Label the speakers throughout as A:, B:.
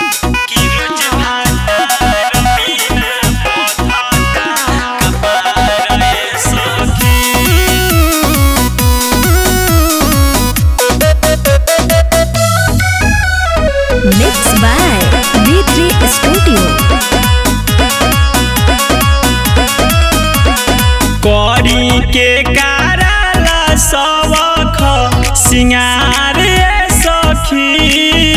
A: कि रोज भातार बिना बथता कपार ए सखी
B: Mixed by B3 Studio.
A: करी के कारला सबख सिंगार ए सखी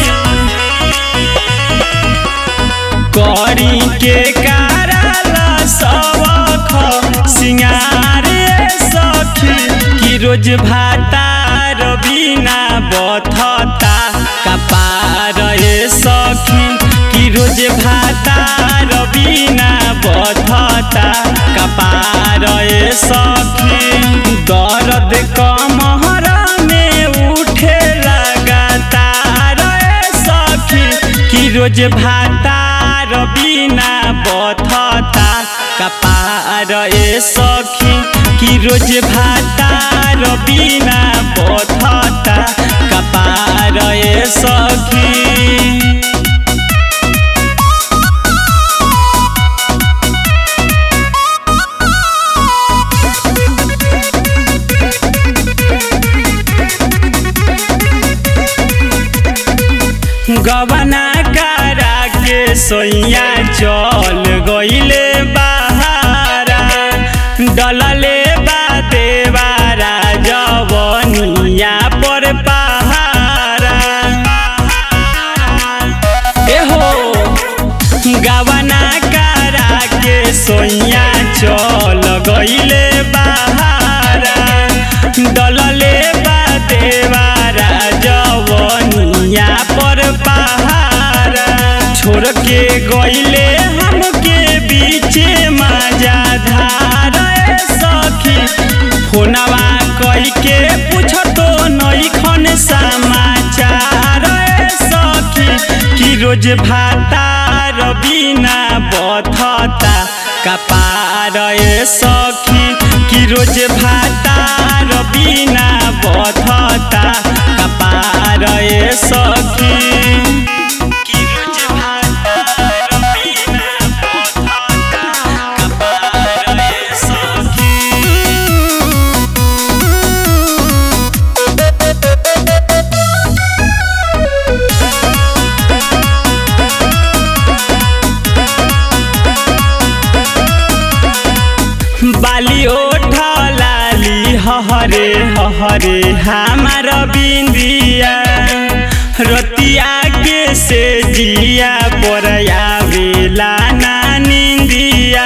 A: करी के कारला सबख सिंगार ए सखी कि रोज भातार बिना बथता कपार ए सखी कि रोज भातार बिना बथता कपार ए सखी दर्द कमहर में उठे लगातार ए सखी कि रोज भातार बिना बथता कपार ए सखी कि रोज भातार बिना बथता कपार ए सखी गबना करा के सोइया चल गईले बहारा डलले बा देवारा जवनिया पर पहारा एहो गबना करा के सोइया चल गईले बहारा डलले बा देवारा जवनिया पर पहारा छोड़ के गईले हमके बीचे मजा धार ए सखी फोनवा कई के पूछतो नईखन समाचार ए सखी कि रोज भातार बिना बथता कपार ए सखी कि रोज भातार बिना बथता कपार ए सखी कि रोज भातार बिना बथता कपार ए सखी बाली ओठ लाली हहरे हहरे हमार बिंदिया रतिया के से जिया पर आवेला ना निंदिया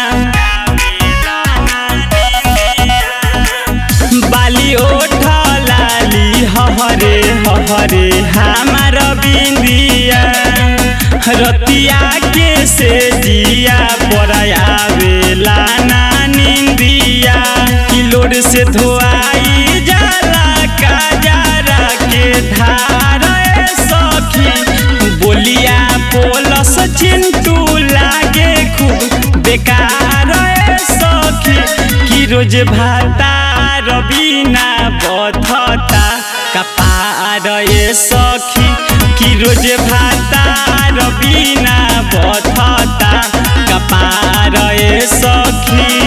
A: बाली ओठ लाली हहरे हहरे हमार बिंदिया रतिया के से जिया पर आवेला ना निंदिया किलोर से धोआई जाला काजारा के धार ए सखी बोलिया पोलस चिंटू लागे खूब बेकार ए सखी कि रोज भातार बिना बथता कपार ए सखी कि रोज भातार बिना बथता कपार ए सखी